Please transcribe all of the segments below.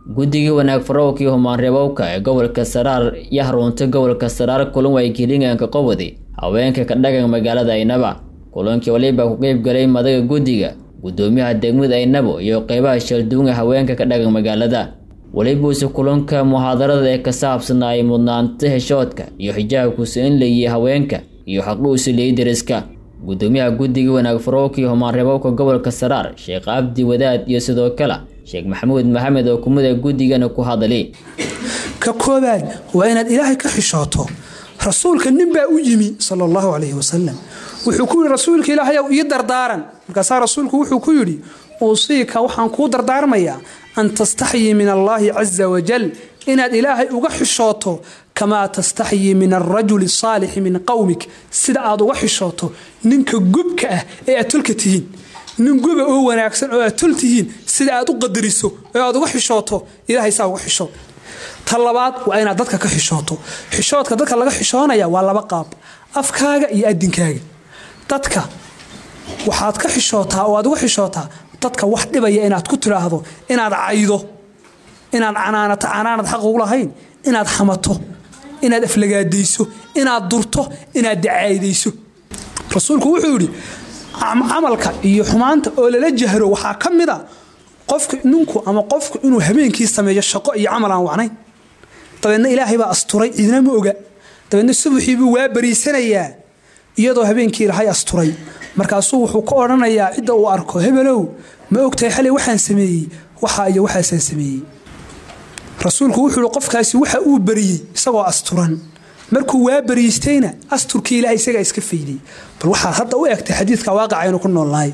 guddigii wanaag farowkii humaanreebowka ee gobolka saraar iyo haruuntay gobolka saraar kulan waygelinganka qobodi haweenka ka dhagan magaalada aynaba kulankii waliba ku qeyb galay madaga guddiga guddoomiyaha degmada aynabo iyo qeybaha shalduunga haweenka ka dhagan magaalada welibuuse kulanka muxaadarada ee ka saabsanay mudnaanta heshoodka iyo xijaabkuusa in layihi haweenka iyo xaquusi leeyi deriska guddoomiyaha guddiga wanaag farowkii humaanreebowka gobolka saraar sheekh cabdi wadaad iyo sidoo kale sheekh maxamuud maxamed oo kumida guddigana ku hadali ka koobaad waa inaad ilaahay ka xishooto rasuulka nin baa u yimi sala allahu calayhi wasalam wuxuu ku yidhi rasuulka ilaahay ow ii dardaaran markaasaa rasuulku wuxuu ku yidhi uusiika waxaan kuu dardaarmayaa an tastaxyii min allaahi casa wajal inaad ilaahay uga xishooto kamaa tastaxyii min alrajuli asaalixi min qowmik sida aad uga xishooto ninka gubka ah ee aad tolka tihiin nin guba oo wanaagsan oo aad tol tihiin sida aad u qadariso oo aad uga xishooto ilaahay saa uga xishood ta labaad waa inaad dadka ka xishooto xishoodka dadka laga xishoonaya waa laba qaab afkaaga iyo adinkaaga dadka waxaad ka xishootaa oo aad uga xishootaa dadka wax dhibaya inaad ku tidhaahdo inaad caydo inaad canaanato canaanad xaq ugu lahayn inaad xamato inaad aflagaadayso inaad durto inaad dacaydayso rasuulku wuxuu yidhi camalka iyo xumaanta oo lala jahro waxaa ka mid a qofka ninku ama qofku inuu habeenkii sameeyo shaqo iyo camal aan wacnayn dabeedna ilaahay baa asturay cidna ma oga dabeedna subaxii buu waa bariisanayaa iyadoo habeenkii ilaahay asturay markaasuu wuxuu ka odhanayaa cidda uu arko hebelow ma ogtahay xalay waxaan sameeyey waxaa iyo waxaasaan sameeyey rasuulku wuxuu ihi qofkaasi waxa uu bariyey isagoo asturan markuu waa bariistayna asturkii ilahay isagaa iska fayday bal waxaad hadda u egtay xadiidka waaqaca aynu ku noolnahay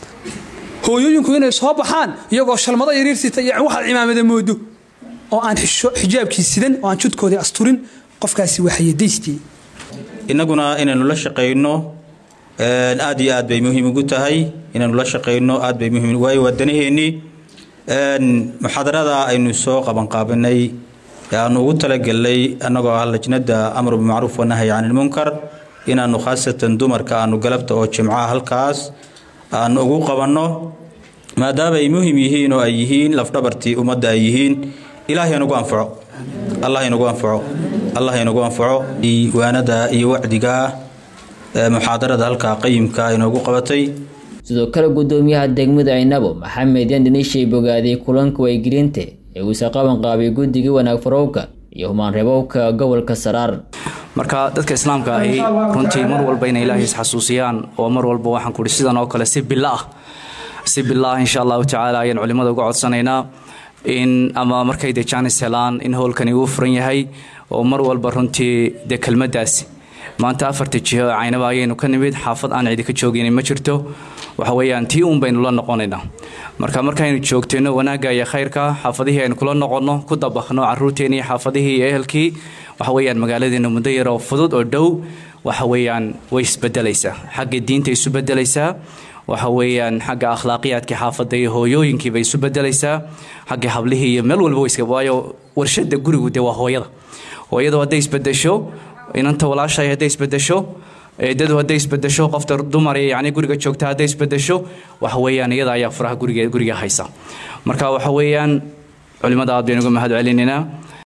hooyooyinku inay soo baxaan iyagoo shalmado yariirsita iyo waxaad cimaamada moodo oo aan xijaabkii sidan oo aan judkoodii asturin qofkaasi waxayadaystii innaguna inaynu la shaqayno aad iyo aad bay muhiim ugu tahay inaynu la shaqayno aad bay muhiim waayo waadanaheennii muxaadarada aynu soo qabanqaabinay ee aanu ugu talagelnay annagoo ah lajnada amru bimacruuf wanahy can ilmunkar inaannu khaasatan dumarka aanu galabta oo jimcaha halkaas aanu ugu qabanno maadaama ay muhim yihiin oo ay yihiin lafdhabartii ummadda ay yihiin ilaahay nagu anfaco allah inagu anfaco allah inagu anfaco waanada iyo wacdiga muxaadarada halkaa qayimka inoogu qabatay sidoo kale guddoomiyaha degmada aynabo maxamed yandhinishay bogaaday kulanka waygelinta ee uuse qaban qaabay guddigii wanaag farowka iyo humaanreebowka gobolka saraar marka dadka islaamka ahi runtii mar walba inay ilaahay isxasuusiyaan oo mar walba waxaan kuhi sidan oo kale si bilo ah si bilo ah insha allahu tacaala ayaan culimmada uga codsanaynaa in ama markay dee jaanis helaan in howlkani uu furan yahay oo mar walba runtii dee kelmaddaasi maanta afarta jiho caynaba ayaynu ka nimid xaafad aan cidi ka joogin ma jirto waxa weyaan tii uun baynu la noqonaynaa marka markaynu joogtayno wanaagga iyo khayrka xaafadihii aynu kula noqonno ku dabaqno caruurteenii xaafadihii iyo ehelkii waxa weyaan magaaladeena muddo yaroo fudud oo dhow waxa weyaan way isbedelaysaa xagga diinta isu bedelaysaa waxa weyaan xagga akhlaaqiyaadkii xaafadda iyo hooyooyinkiiba isu bedelaysaa xagga hablihii iyo meel walba waayo warshada gurigu dee waa hooyada hooyadu hadday isbedesho inanta walaashay hadday isbedesho eedadu hadday isbedesho qofta dumar yani guriga joogta hadday isbedesho waxa weyaan iyada ayaa furaha guriga haysa marka waxa weyaan culimada aad baynu uga mahad celinaynaa